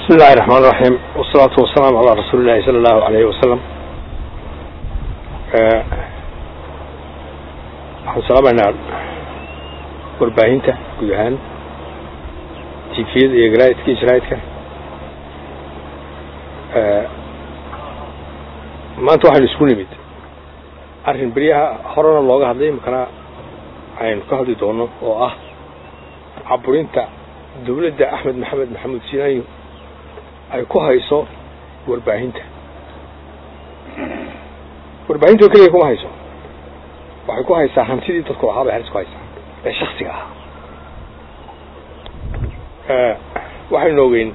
bismi illahi raxmaan raxiim wasalaatu wasalaamu calaa rasuuli llahi sala allahu alayhi wasalam waxaan salaamaynaa warbaahinta guud ahaan tifiyada iyo galaidka iyo jaraidka maanta waxaynu isku nimid arrin beryaha horena looga hadlay imikana aynu ka hadli doono oo ah caburinta dawladda axmed maxamed maxamuud sinaayo ay ku hayso warbaahinta warbaahinta oo keliya kuma hayso waxay ku haysaa hantidii dadku ahaa bay halis ku haysaa ee shaksiga ahaa waxaynu ogeyn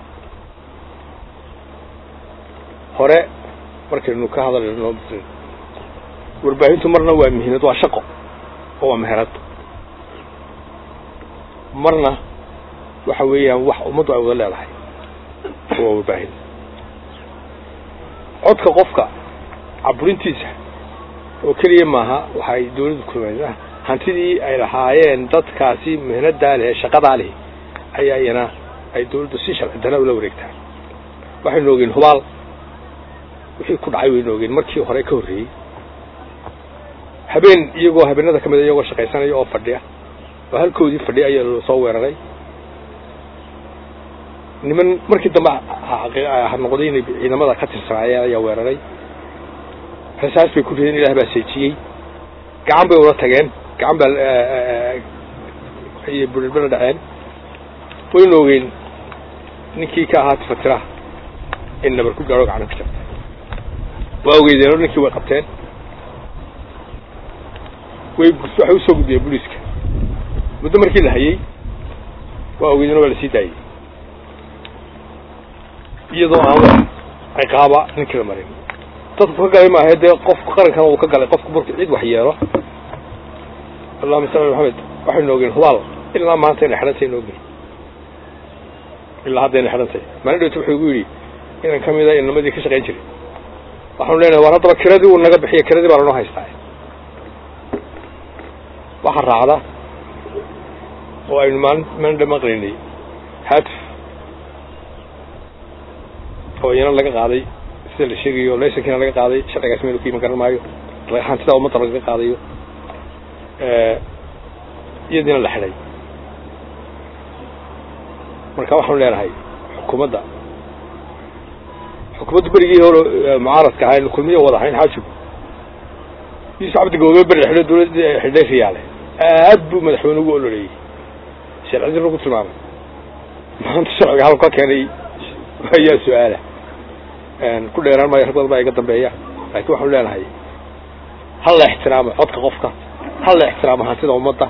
hore markaynu ka hadalno warbaahintu marna waa mihinad waa shaqo oo waa meherad marna waxa weeyaan wax ummaddu ay wada leedahay waa warbaahin codka qofka caburintiisa oo keliya maaha waxay dawladdu kumaysaa hantidii ay lahaayeen dadkaasi mihnadaa leh shaqadaa leh ayaa iyana ay dawladdu si sharci dana ula wareegtaa waxaynu ogeen hubaal wixii ku dhacay waynu ogeen markii hore ka horreeyey habeen iyagoo habeenada ka mid a iyagoo shaqaysanaya oo fadhiya oo halkoodii fadhiya ayaa soo weeraray niman markii dambe noqday inay ciidamada ka tirsanaayeen ayaa weeraray rasaas bay ku rideen ilaah baa seejiyey gacan bay ula tageen gacan baa iyo bulbala dhaceen waynu ogeyn ninkii ka ahaa tifatiraha in nabar ku gaaro gacana ka jabta waa ogeydeen ninkii way qabteen way waxay usoo gudbiyeen booliiska muddo markii la hayey waa ogeydeen waa lasii daayey iyadoo aan wax ciqaaba ninkii la marin dadku ka galay maaha dee qofku qarankana uu ka galay qofku marku cid wax yeelo allahuma salli ala maxamed waxaynu ogeen hubaal ilaa maanta inay xidhantay inu ogey ilaa hadda inay xidhantay maalin dhowta wuxuu igu yidhi inan ka mida inamadii ka shaqayn jiray waxaanu leenahay war haddaba kiradii uu naga bixiya kiradii baa lanoo haystaa waxa raacda oo aynu maalin maalin dha maqlaynay hatif oo iyana laga qaaday sida la sheegayo laysankiina laga qaaday sharcigaas meel ku iman garan maayo hantida ummadda lagaga qaadayo iyadiina la xidhay marka waxaanu leenahay xukuumadda xukuumadda berigii hore mucaaradka ahayn kulmiya wada ahayn xaajibu yuusuf cabdi goobe beri xidho dawladda xidhay riyaale aad buu madaxweyne ugu ololeeyey sharcidin lagu tilmaamay maanta sharciga halku ka keenay ayaa su-aala ku dheeraan maayo rag badan baa iga dambeeya laakiin waxaanu leenahay hal la ixtiraamo codka qofka hal la ixtiraamo hantida ummadda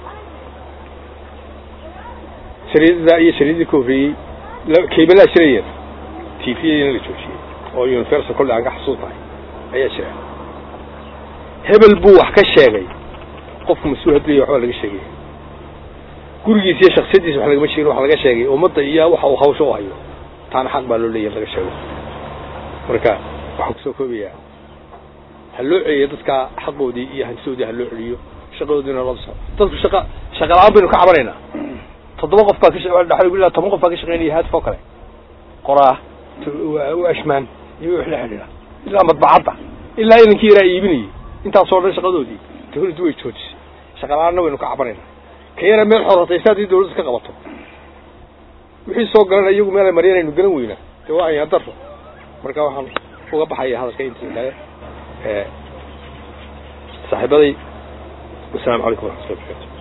shariidada iyo shariidadii ka horreeyey kaybalaa jirayeen t v in la joojiyey oo universal kolle aan ka xasuus tahay ayaa jira hebel buu wax ka sheegay qofku mas-uul hadduu waxbaa laga sheegay gurigiisa iyo shaksiyadiisa wax lagama sheegin wax laga sheegay ummadda iyo waxa uu hawsha u hayo taana xaq baa loo leeyahy laga sheego marka waxaan kusoo koobayaa ha loo celiyo dadka xaqoodii iyo hantidoodii ha loo celiyo shaqadoodiina loo so dadku shaqa shaqa la-aan baynu ka cabanaynaa toddoba qof baa ka toban qof baa ka shaqeynaya haadif oo kale qoraa ashmaan iyo wix la xidhiidha ilaa madbacadda ilaa inankii yaraa iibinayay intaasoo dhan shaqadoodii dawladdu way joojisay shaqa la-aanna waynu ka cabanaynaa ka yara meel xorotaysa haddii dawladdu ka qabato wixii soo galana iyagu meel ay maryan aynu galan weynaa dee waa ayaan daro marka waxaan uga baxaya hadalka intii kale saaxiibaday wasalaamu calaykum waraxmatullahi barkatu